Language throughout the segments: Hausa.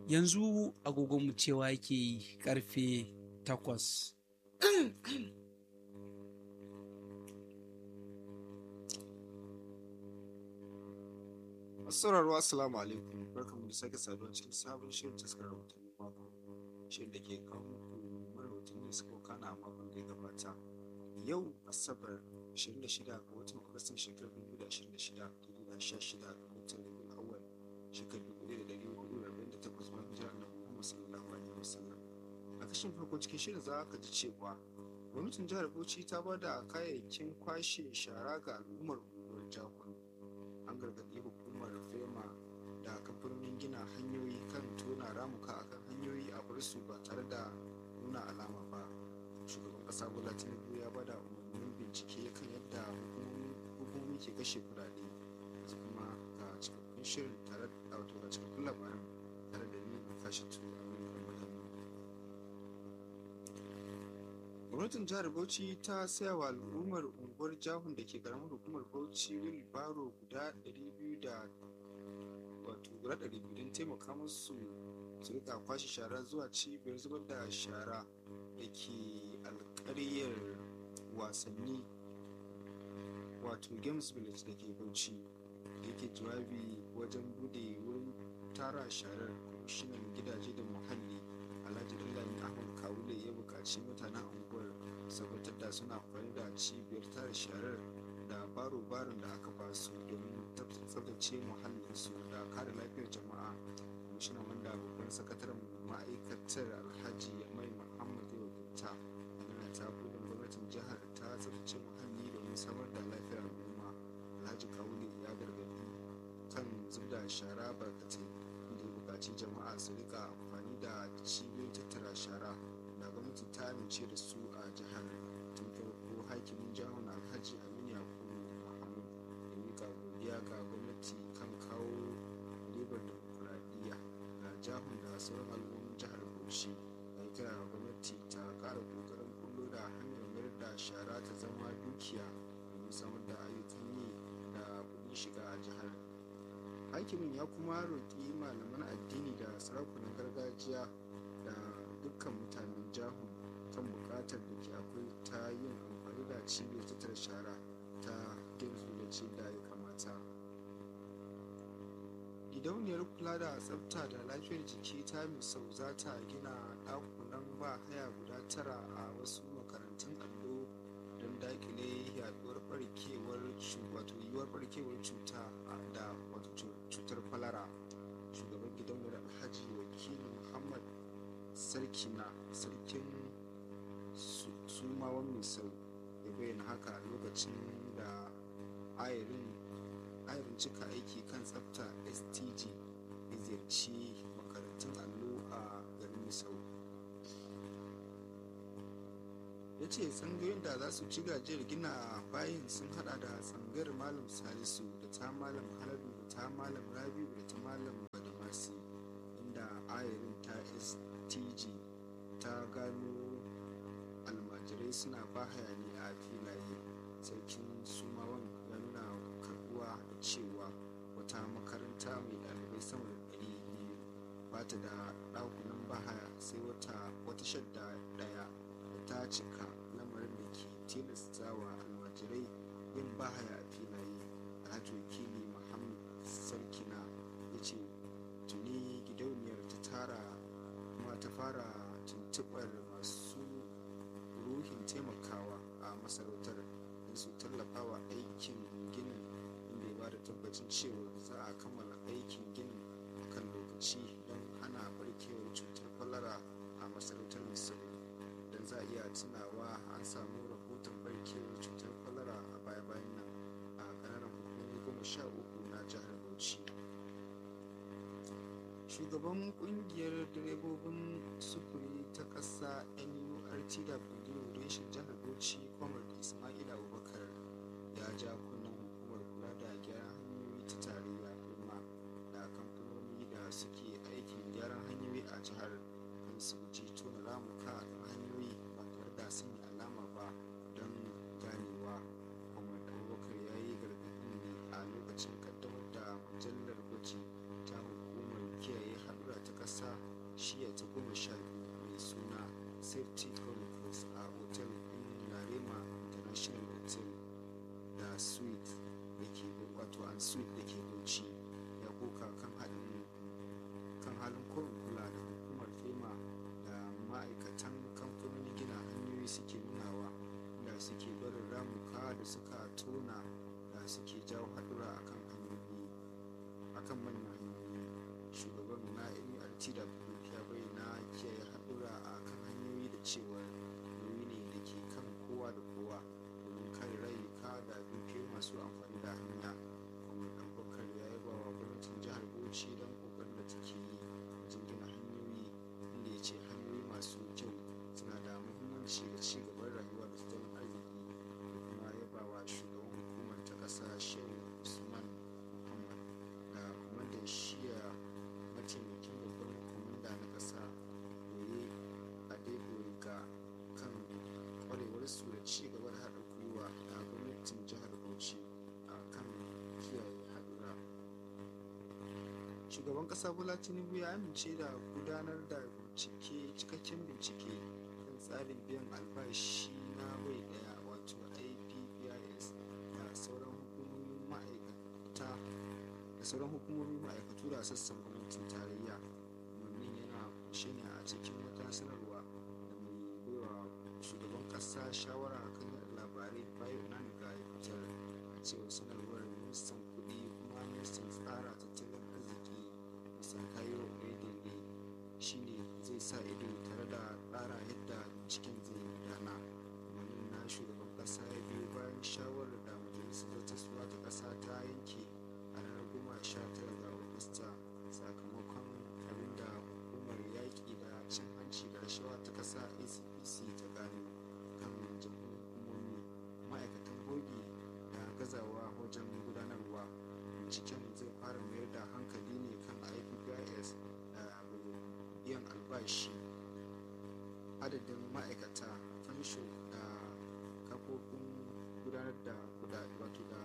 yanzu agogonmu cewa yake yi karfe takwas sauraro assalamu alaikum barkamu da sake saduwa cikin sabon shirin taskar rahotanni mako shirin da ke kawo muku marautanni suka kana a makon da ya gabata yau asabar 26 ga watan agustan shekarar 2026 da 16 ga watan rabiul awwal shekarar 1448 bayan hijira na muhammad sallallahu alaihi wasallam a kashin farko cikin shirin za ka ji cewa gwamnatin jihar bauchi ta ba da kayayyakin kwashe shara ga al'ummar unguwar jakun an gargaɗi hukumar fema da kamfanonin gina hanyoyi kan tona ramuka akan hanyoyi a bar su ba tare da nuna alama ba shugaban ƙasa bola tinubu ya bada umarnin bincike kan yadda hukumomi ke kashe kudade yanzu kuma ga cikakkun shirin tare da wato ga cikakkun labaran tare da ni kashi tu aminu madani gwamnatin jihar bauchi ta saya wa al'ummar unguwar jahun da ke karamar hukumar bauchi wilbaro guda 200 da wato guda 200 don taimaka musu su rika kwashe shara zuwa cibiyar zubar da shara da ke alkaryar wasanni wato games village da ke bauchi da yake jawabi wajen bude wurin tara sharar kwamishinan gidaje da muhalli alhaji dallami ahmad kawule ya buƙaci mutanen unguwar sabatar da suna amfani da cibiyar tara sharar da baro-baron da aka ba su domin tsabtace muhallinsu da kare lafiyar jama'a kwamishinan wanda babban sakataren ma'aikatar alhaji mai muhammad ya wakilta yana ta kudin gwamnatin jihar ta tsabtace muhalli domin samar da lafiyar al'umma alhaji kawule ya gargaɗi kan zubda shara barkatai inda ya buƙaci jama'a su rika amfani da cibiyoyin tattara shara da gwamnati ta amince da su a jihar tun farko hakimin jihar alhaji aminu yakubu muhammad da mika godiya ga gwamnati kan kawo ribar demokuraɗiyya ga jihar da sauran al'ummin jihar bauchi da ya kira ga gwamnati ta ƙara ƙoƙarin kullo da hanyar mayar da shara ta zama dukiya domin samar da ayyukan yi da kuɗin shiga a jihar hakimin ya kuma roƙi malaman addini da sarakunan gargajiya da dukkan mutanen jahun kan buƙatar da ke akwai ta yin amfani da cibiyar tattara shara ta games da da ya kamata gidauniyar kula da tsafta da lafiyar jiki ta misau za ta gina ɗakunan ba haya guda tara a wasu makarantun allo don dakile yaduwar barkewar wato yiwuwar barkewar cuta da wato cutar kwalara shugaban gidauniyar alhaji wakili muhammad sarkina sarkin sumawan misau ya bayyana haka lokacin da ayarin ayarin cika aiki kan tsafta stg ya ziyarci makarantun allo a garin misau ya ce tsangayoyin da za su ci gajiyar gina bayin sun hada da tsangayar malam salisu da ta malam haladu da ta malam rabiu da ta malam badamasi inda ayarin ta stg ta gano almajirai suna ba hayani a filaye sarkin sumawan ya nuna karbuwa da cewa wata makaranta mai ɗalibai sama da ɗari biyu ba ta da ɗakunan bahaya sai wata wata shadda ɗaya da ta cika lamarin da ke tilasta wa almajirai yin bahaya a filaye alhaji wakili muhammad sarkina ya ce tuni gidauniyar ta tara kuma ta fara tuntuɓar masu ruhin taimakawa a masarautar don su tallafawa aikin ginin inda ya ba da tabbacin cewa za a kammala aikin ginin a kan lokaci don hana barkewar cutar kwalara a masarautar misali don za a iya tunawa an samu rahoton barkewar cutar kwalara a baya-bayan nan a ƙananan hukumomi goma sha uku na jihar bauchi shugaban kungiyar direbobin sufuri ta ƙasa nurtw reshen jihar bauchi kwamar ismail abubakar ya ja kunnen hukumar kula da gyaran hanyoyi ta tarayya kuma da kamfanoni da suke aikin gyaran hanyoyi a jihar kan su guji tona ramuka a kan hanyoyi ba tare da sanya alama ba don ganewa kwamar abubakar ya yi gargaɗin ne a lokacin kaddamar da mujallar gwaji ta hukumar kiyaye haɗura ta ƙasa shiya ta goma sha biyu mai suna safety chronicles a otel ɗin narema international hotel da suite da ke wato an suite da ke bauchi ya koka kan halin kan halin korin kula da hukumar fema da ma'aikatan kamfanonin gina hanyoyi suke nunawa da suke barin ramuka da suka tona da suke jawo haɗura akan hanyoyi akan manyan hanyoyi shugaban na nurtw ya bayyana kiyaye haɗura a kan hanyoyi da cewa nauyi ne da ke kan kowa da kowa domin kare rayuka da dukiyoyi masu amfani da hanya kuma ɗaukakar ya yaba wa gwamnatin jihar bauchi don ƙoƙarin da take yi wajen gina hanyoyi inda ya ce hanyoyi masu kyau suna da muhimmanci ga ci gaban rayuwa da tattalin arziki da kuma yaba wa shugaban hukumar ta ƙasa shehu usman muhammad da kwamandan shiya mataimakin babban kwamanda na ƙasa goye adeboyega kan kwarewarsu da ci gaba da haɗa gwiwa da gwamnatin jihar bauchi a kan kiyaye haɗura shugaban ƙasa bola tinubu ya amince da gudanar da bincike cikakken bincike kan tsarin biyan albashi na bai ɗaya wato ipbis da sauran hukumomin ma'aikata da sauran hukumomin ma'aikatu da sassan gwamnatin tarayya umarnin yana kunshe ne a cikin wata sanarwa da mai baiwa shugaban kasa shawara kan yada labarai bayan nan ga fitar a cewar sanarwar ministan kudi kuma ministan tsara tattalin arziki mr kayo oyedele shine zai sa ido tare da tsara yadda cikin zai gudana umarnin na shugaban kasa ya biyo bayan shawarar da majalisar zartaswa ta kasa ta yanke a ranar goma sha tara ga agusta sakamakon abinda hukumar yaƙi da cin hanci da rashawa ta ƙasa acpc ta gano kan jami'in hukumomi ma'aikatan bogi da gazawa wajen gudanarwa binciken zai fara mayar da hankali ne kan ipbis da biyan albashi adadin ma'aikata fansho da kafofin gudanar da kudade wato da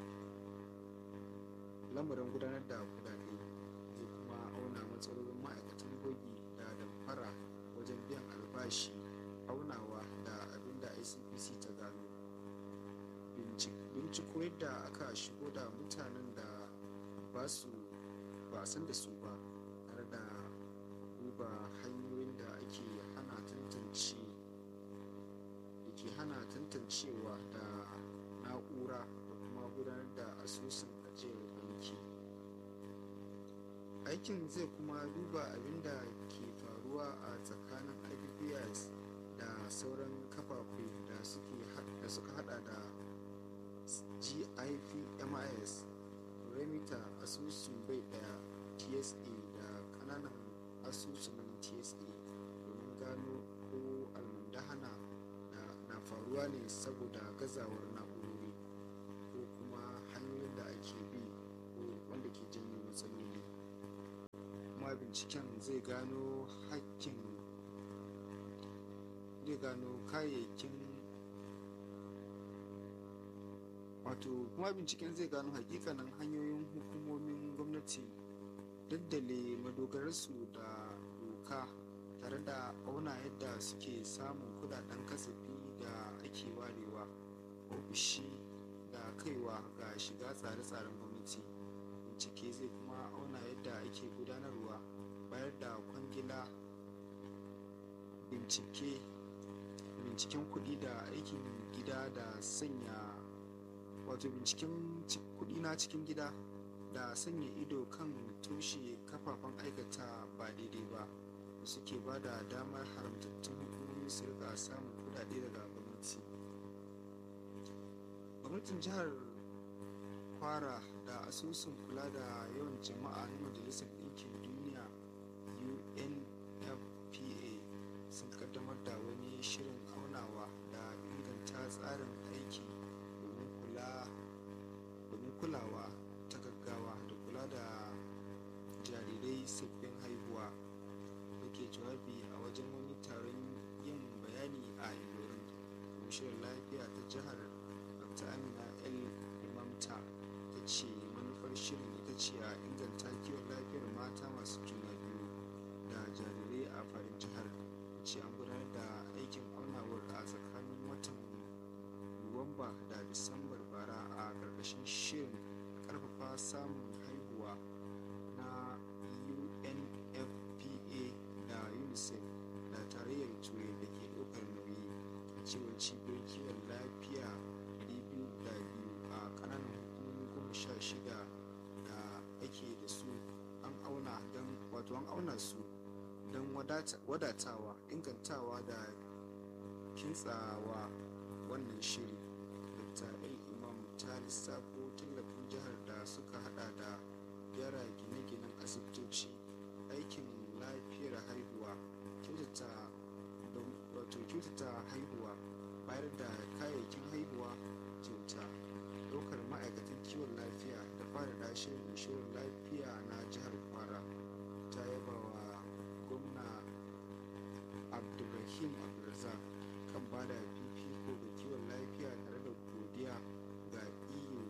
lamarin gudanar da kudade zai kuma auna matsalolin ma'aikatan bogi da damfara wajen biyan albashi aunawa da abin da icpc ta gano binciko yadda aka shigo da mutanen da ba su ba san da su ba tare da duba hanyoyin da ake hana tantance da ke hana tantancewa da na'ura da kuma gudanar da asusun ajiyar banki aikin zai kuma duba abin da ke faruwa a tsakanin ippis da sauran kafafe da suka hada da gifmis remita asusun bai daya tsa da kananan asusun tsa domin gano ko almundahana na faruwa ne saboda gazawar na'urori ko kuma hanyoyin da ake bi ko wanda ke janyo matsaloli kuma binciken zai gano hakkin zai gano kayayyakin wato kuma binciken zai gano hakikanin hanyoyin hukumomin gwamnati daddale madogararsu da doka tare da auna yadda suke samun kudaden kasafi da ake warewa ofishi da kaiwa ga shiga tsare-tsaren gwamnati bincike zai kuma auna yadda ake gudanarwa bayar da kwangila bincike binciken kuɗi da aikin gida da sanya wato binciken kuɗi na cikin gida da sanya ido kan toshe kafafen aikata ba daidai ba da suke ba da damar haramtattun hukumomi su rika samun kudade daga gwamnati gwamnatin jihar kwara da asusun kula da yawan jama'a na majalisar ɗinkin duniya unfpa sun kaddamar da wani shirin aunawa da inganta tsarin aiki domin kula domin kulawa ta gaggawa da kula da jarirai sabbin haihuwa da ke jawabi a wajen wani taron yin bayani a ilorin kwamishinan lafiya ta jihar dr amina el imamta ta ce manufar shirin ita ce a inganta kiwon lafiyar mata masu juna biyu ce an gudanar da aikin aunawar a tsakanin watan nuwamba da disambar bara a ƙarƙashin shirin ƙarfafa samun haihuwa na unfpa da unicef da tarayyar turai da ke ɗaukar nauyi a cewar cibiyar kiwon lafiya 202 a ƙananan hukumomi goma sha shida da ake da su an auna don wato an auna su don wadatawa ingantawa da kintsawa wannan shiri dr el imam ta lissafo tallafin jihar da suka hada da gyara gine-ginen asibitoci aikin lafiyar haihuwa kyautata wato kyautata haihuwa bayar da kayayyakin haihuwa kyauta ɗaukar ma'aikatan kiwon lafiya da fara dashe inshorar lafiya na jihar kwara ta yaba wa gwamna abdulrahim abdulrazak kan ba da fifiko ga kiwon lafiya tare da godiya ga eu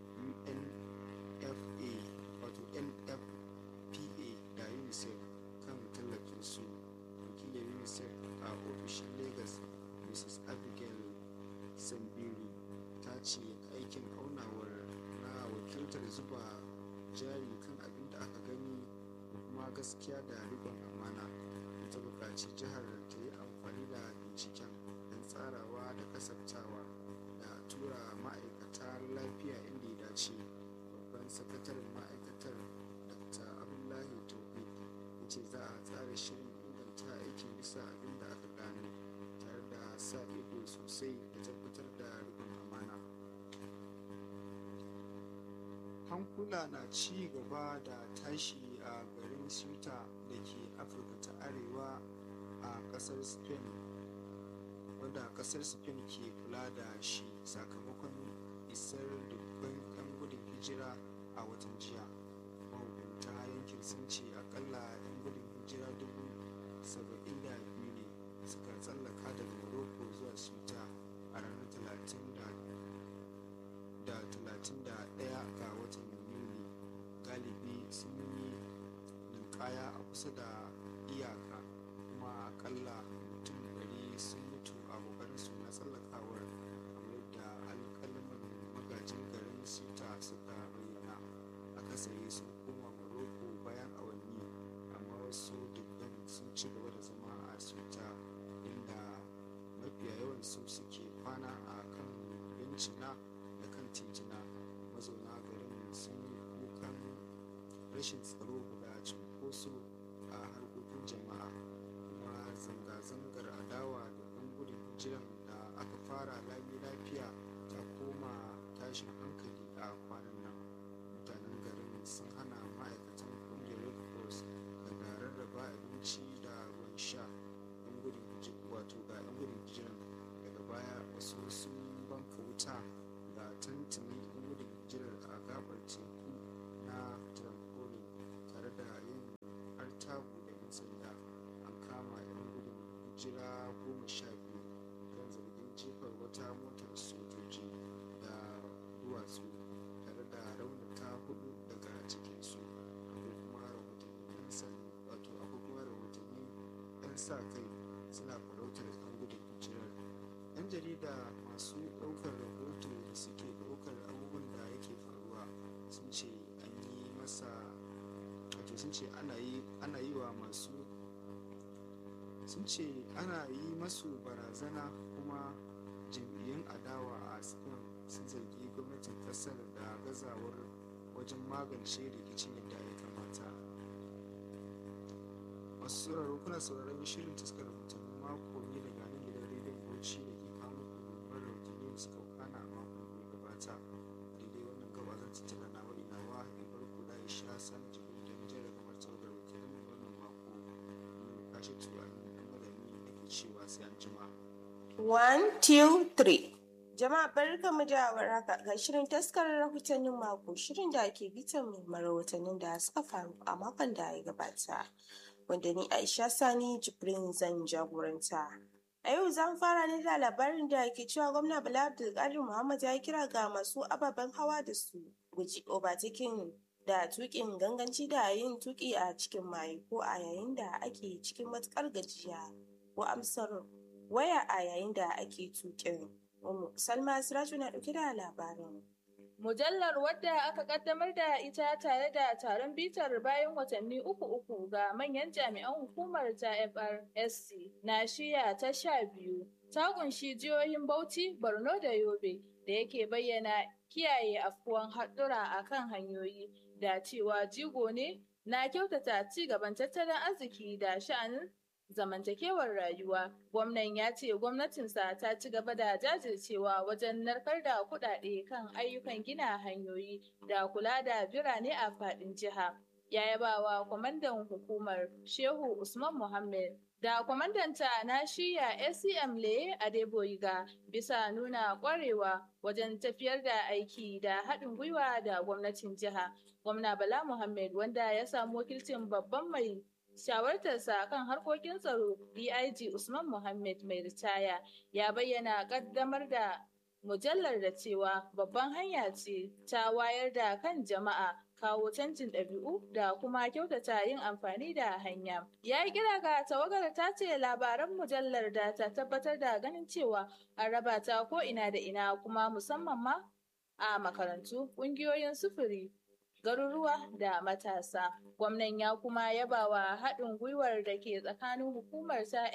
unfpa wato nfpa da unicef kan tallafin su wakilin unicef a ofishin lagos mrs abigail sambiri ta ce aikin aunawar na wakiltar zuba jari kan abin da aka gani da kuma gaskiya da riƙon amana ta buƙaci jihar ta yi amfani da binciken don tsarawa da kasaftawa da tura ma'aikata lafiya inda ya dace babban sakataren ma'aikatar dr abdullahi tauhid ya ce za a tsara shirin inganta aikin bisa abin da aka gano tare da sa ido sosai da tabbatar da riƙon amana hankula na ci gaba da tashi a garin Ceuta da ke afirka ta arewa a kasar spain wanda kasar spain ke kula da shi sakamakon isar dubban 'yan gudun hijira a watan jiya mahukunta yankin sun ce akalla 'yan gudun hijira dubu saba'in da biyu ne suka tsallaka daga morocco zuwa Ceuta a ranar talatin da talatin da ɗaya ga watan yuli galibi sun yi ninkaya a kusa da iyaka kuma akalla mutum ɗari sun mutu a ƙoƙarin su na tsallakawar kamar da alƙalaman magajin garin sita suka bayyana akasari sun koma morocco bayan awanni amma wasu dubban sun ci gaba da zama a sita inda mafiya yawan su suke kwana a kan bencina da kan titina mazauna garin sun yi kukan rashin tsaro da cunkoso a harkokin jama'a kuma zanga-zangar adawa da ɗan gudun hijiran da aka fara lami lafiya ta koma tashin hankali a kwanan nan mutanen garin sun hana ma'aikatan ƙungiyar red cross daga rarraba abinci da ruwan sha ɗan gudun wato ga ɗan gudun hijiran daga baya wasu sun banka wuta ga tantani ɗan gudun hijirar a gabar teku na trampolin tare da yin artabu da 'yan sanda an kama 'yan gudun hijira goma sha biyu kan zargin jefar wata motar sojoji da duwatsu tare da raunata hudu daga cikinsu akwai kuma rahotanni 'yan sanda wato akwai kuma rahotanni 'yan sa kai suna farautar 'yan gudun hijirar 'yan jarida masu ɗaukar rahoto da suke ɗaukar abubuwan da yake faruwa sun ce an yi masa wato sun ce ana yi ana yi wa masu sun ce ana yi masu barazana kuma jam'iyyun adawa a spain sun zargi gwamnatin kasar da gazawar wajen magance rikicin yadda ya kamata masu sauraro kuna sauraron shirin taskar rahotannin mako ne daga nan gidan rediyon bauchi da ke kawo muku babbar rahotanni da suka kana a makon da ya gabata daidai wannan gaba zan tattara na wa ina wa in farko da ya sha san jikin da jere kamar tawagar rahotannin wannan mako ne kashe tuwa dan madani nake cewa sai an jima. One, two, three. Jama'a barkamu da warhaka ga shirin taskar rahotannin mako shirin da ke bitan muhimman rahotannin da suka faru a makon da ya gabata wanda ni Aisha Sani Jibrin zan jagoranta. A yau zan fara ne da labarin da ke cewa gwamna Bala Abdulkadir Muhammad ya kira ga masu ababen hawa da su guji obatakin da tukin ganganci da yin tuki a cikin maye ko a yayin da ake cikin matukar gajiya. ko amsar waya a yayin da ake tuƙin. Umu Salma Siraju na ɗauke da labarin. Mujallar wadda aka kaddamar da ita tare da taron bitar bayan watanni uku uku ga manyan jami'an hukumar ta FRSC na shiya ta sha biyu ta kunshi jihohin Bauchi, Borno da Yobe da yake bayyana kiyaye afkuwan haɗura a kan hanyoyi da cewa jigo ne na kyautata ci gaban tattalin arziki da sha'anin zamantakewar rayuwa. Gwamnan ya ce gwamnatinsa ta ci gaba da jajircewa wajen narkar da kuɗaɗe kan ayyukan gina hanyoyi da kula da birane a faɗin jiha. Ya yabawa kwamandan hukumar Shehu Usman Muhammad da kwamandanta na shiya ACM Leye Adeboyiga bisa nuna ƙwarewa wajen tafiyar da aiki da haɗin gwiwa da gwamnatin jiha. Gwamna Bala Muhammad wanda ya samu wakilcin babban mai shawartarsa kan harkokin tsaro DIG Usman Muhammad mai ritaya ya bayyana kaddamar da mujallar da cewa babban hanya ce ta wayar da kan jama'a kawo canjin ɗabi'u da kuma kyautata yin amfani da hanya. Ya yi kira ga tawagar ta ce labaran mujallar da ta tabbatar da ganin cewa an raba ta ko ina da ina kuma musamman ma a makarantu, ƙungiyoyin sufuri, garuruwa da matasa. Gwamnan ya kuma yabawa haɗin gwiwar da ke tsakanin hukumar ta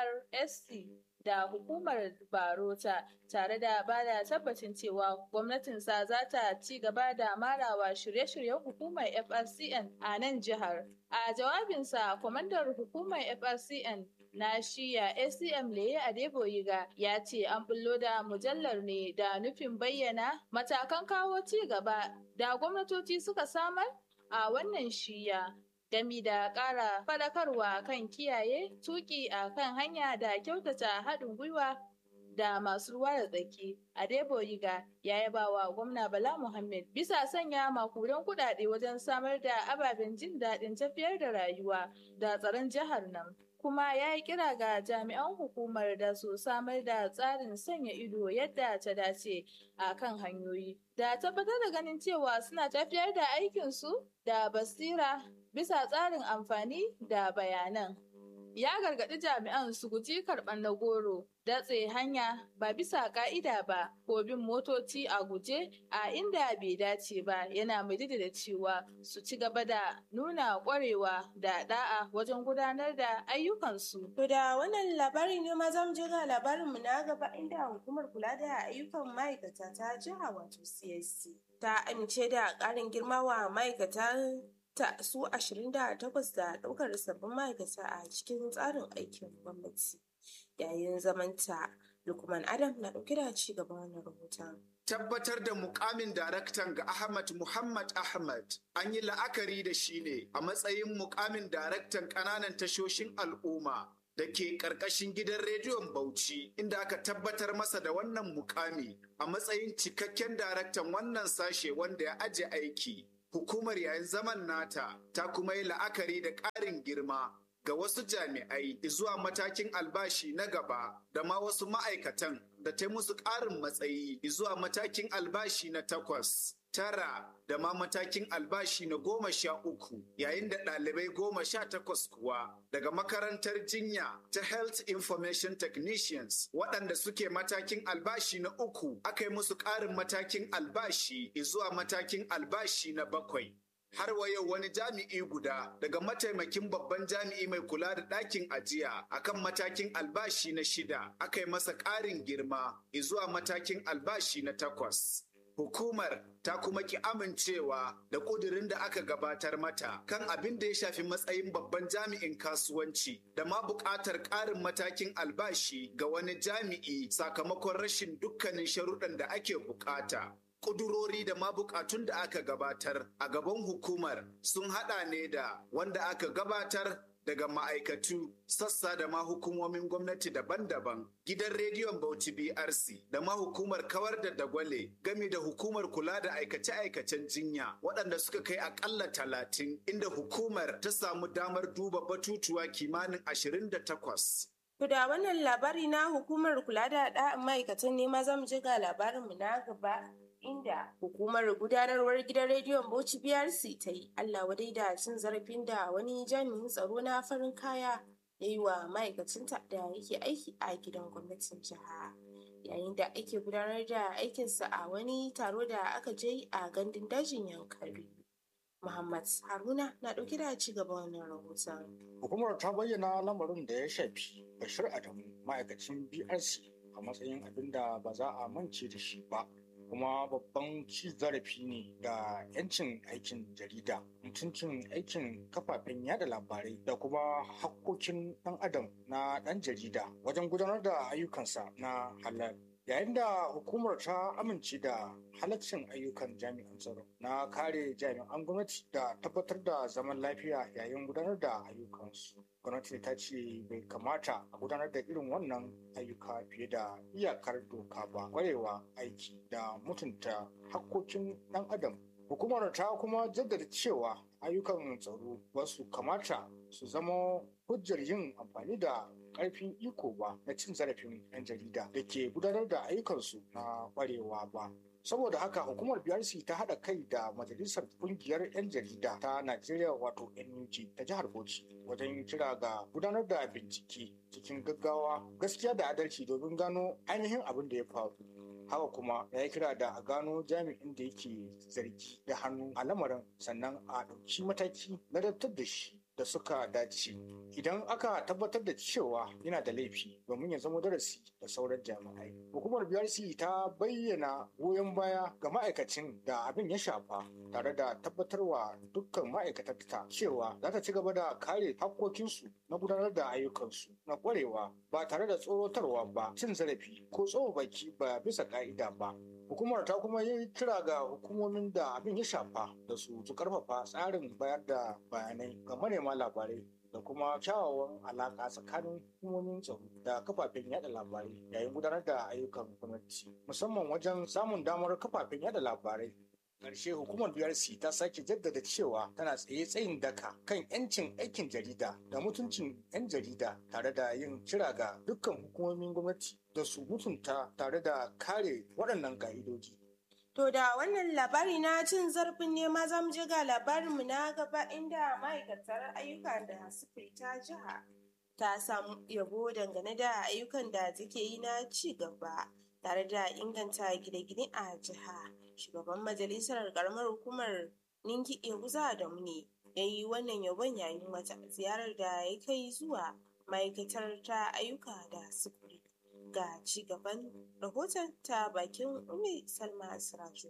FRSC da hukumar Barota tare da ba da tabbacin cewa gwamnatinsa za ta ci gaba da marawa shirye-shiryen hukumar FRCN a nan jihar. A jawabinsa, kwamandar hukumar FRCN na shiya ACM Leye Adeboyiga ya ce an bullo da mujallar ne da nufin bayyana matakan kawo ci gaba da gwamnatoci suka samar a wannan shiya. gami da ƙara faɗakarwa kan kiyaye tuƙi a kan hanya da kyautata haɗin gwiwa da masu ruwa da tsaki. Adeboyiga ya yaba wa gwamna Bala Muhammad bisa sanya makudan kuɗaɗe wajen samar da ababen jin daɗin tafiyar da rayuwa da tsaron jihar nan. kuma ya yi kira ga jami'an hukumar da su samar da tsarin sanya ido yadda ta dace a kan hanyoyi da tabbatar da ganin cewa suna tafiyar da aikinsu da basira bisa tsarin amfani da bayanan. Ya gargaɗi jami'an su guji karɓar na goro, datse hanya ba bisa ƙa'ida ba, ko bin motoci a guje a inda bai dace ba yana mai da cewa su ci gaba da nuna ƙwarewa da ɗa'a wajen gudanar da ayyukansu. To da wannan labari ne ma zamu je ga labarinmu na gaba inda hukumar kula da ayyukan ma'aikata ta jiha wato CSC ta amince da ƙarin girma wa ma'aikata ta su 28 da ɗaukar sabbin ma'aikata a cikin tsarin aikin gwamnati yayin zamanta lukman adam na ɗauke da ci gaban wannan rahoton tabbatar da mukamin daraktan ga Ahmad Muhammad Ahmad an yi la'akari da shi ne a matsayin mukamin daraktan ƙananan tashoshin al'umma da ke ƙarƙashin gidan rediyon Bauchi inda aka tabbatar masa da wannan mukami a matsayin cikakken daraktan wannan sashe wanda ya aje aiki. Hukumar yayin zaman nata ta kuma yi la'akari da ƙarin girma ga wasu jami'ai zuwa matakin albashi na gaba da ma wasu ma'aikatan da ta musu ƙarin matsayi zuwa matakin albashi na takwas. Tara da ma matakin albashi na goma sha uku yayin da ɗalibai goma sha takwas kuwa daga makarantar jinya ta Health Information Technicians waɗanda suke matakin albashi na uku aka yi musu ƙarin matakin albashi zuwa matakin albashi na bakwai. har wa yau wani jami'i guda daga mataimakin babban jami'i mai kula da ɗakin ajiya akan matakin albashi na shida aka yi masa ƙarin girma zuwa matakin albashi na takwas. Hukumar ta kuma ki amincewa da ƙudurin da aka gabatar mata kan abin da ya shafi matsayin babban jami'in kasuwanci da ma buƙatar ƙarin matakin albashi ga wani jami'i sakamakon rashin dukkanin sharuɗan da ake buƙata. kudurori da ma bukatun da aka gabatar a gaban hukumar sun hada ne da wanda aka gabatar daga ma'aikatu sassa da ma hukumomin gwamnati daban-daban gidan rediyon bauchi brc da ma hukumar kawar da dagwale gami da hukumar kula da aikace-aikacen jinya waɗanda suka kai akalla talatin inda hukumar ta samu damar duba batutuwa kimanin ashirin da takwas To da wannan labari na hukumar kula da ɗa'in ma'aikatan ne ma zamu je ga labarinmu na gaba inda hukumar gudanarwar gidan rediyon Bauchi BRC ta yi Allah wadai da cin zarafin da wani jami'in tsaro na farin kaya ya yi wa ma'aikacinta da yake aiki a gidan gwamnatin jiha yayin da ake gudanar da aikinsa a wani taro da aka je a gandun dajin yankari muhammad haruna na ɗauke da ci gaba wannan rahoton hukumar ta bayyana lamarin da ya shafi bashir adamu ma'aikacin brc a matsayin abin da ba za a mance da shi ba kuma babban ci zarafi ne ga 'yancin aikin jarida mutuncin aikin kafafen yada labarai da kuma hakkokin ɗan adam na ɗan jarida wajen gudanar da ayyukansa na halal yayin da hukumar ta amince da halaccin ayyukan jami'an tsaro na kare jami'an gwamnati da tabbatar da zaman lafiya yayin gudanar da ayyukansu gwamnati ta ce bai kamata a gudanar da irin wannan ayyuka fiye da iyakar doka ba kwarewa aiki da mutunta hakkokin ɗan adam hukumar ta kuma jaddada cewa ayyukan tsaro ba su kamata su zama hujjar yin amfani da ƙarfin iko ba na cin zarafin 'yan jarida da ke gudanar da ayyukansu na kwarewa ba saboda haka hukumar brc ta haɗa kai da majalisar ƙungiyar 'yan jarida ta najeriya wato nug ta jihar bauchi wajen kira ga gudanar da bincike cikin gaggawa gaskiya da adalci domin gano ainihin abin da ya faru haka kuma ya yi kira da a gano jami'in da yake zargi da hannu a lamarin sannan a ɗauki mataki na dattar da shi da suka dace idan aka tabbatar da cewa yana da laifi domin ya zama darasi da sauran jami'ai hukumar brc ta bayyana goyon baya ga ma'aikacin da abin ya shafa tare da tabbatarwa dukkan ma'aikatarta cewa za ta ci gaba da kare hakkokinsu na gudanar da ayyukansu na kwarewa ba tare da tsorotarwa ba cin zarafi ko tsohon baki ba bisa ka'ida ba hukumar ta kuma yi kira ga hukumomin da abin ya shafa da su su karfafa tsarin bayar da bayanai ga manema labarai da kuma kyawawan alaka tsakanin hukumomin tsaro da kafafen yada labarai yayin gudanar da ayyukan gwamnati musamman wajen samun damar kafafen yada labarai ƙarshe hukumar BRC ta sake jaddada cewa tana tsaye tsayin daka kan 'yancin aikin jarida da mutuncin 'yan jarida tare da yin kira ga dukkan hukumomin gwamnati da su mutunta tare da kare waɗannan ƙa'idoji. To da wannan labari na cin zarafin nema za mu je ga labarinmu na gaba inda ma'aikatar ayyuka da sufuri ta jiha ta samu yabo dangane da ayyukan da take yi na ci gaba tare da inganta gine-gine a jiha. Shugaban majalisar karamar hukumar Ninki Eguza da ne ya yi wannan yabon yayin wata ziyarar da ya kai zuwa ma'aikatar ta ayyuka da sufuri. Ga ci gaban rahoton ta bakin Umi Salma Siraju.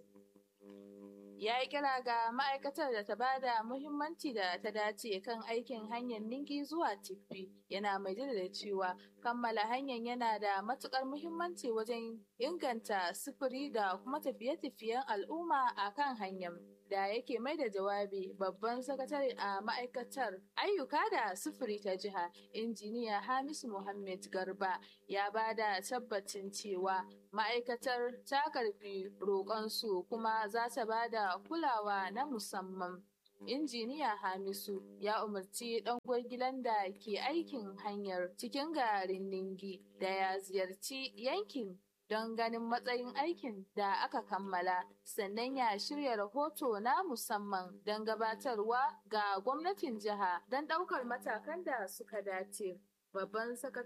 ya yi kira ga ma'aikatar da ta bada muhimmanci da ta dace kan aikin hanyar ningi zuwa tiffi yana mai da cewa kammala hanyar yana da matukar muhimmanci wajen inganta sufuri da kuma tafiye-tafiyen al'umma a kan hanyar da yake mai da jawabi babban sakatare a ma'aikatar ayyuka da sufuri ta jiha injiniya hamisu muhammad garba ya ba da tabbacin cewa ma'aikatar ta karbi roƙonsu kuma za ta ba da kulawa na musamman injiniya hamisu ya umarci ɗan gwargilan da ke aikin hanyar cikin garin ningi da ya ziyarci yankin don ganin matsayin aikin da aka kammala sannan ya shirya rahoto na musamman don gabatarwa ga gwamnatin jiha don ɗaukar matakan da suka dace babban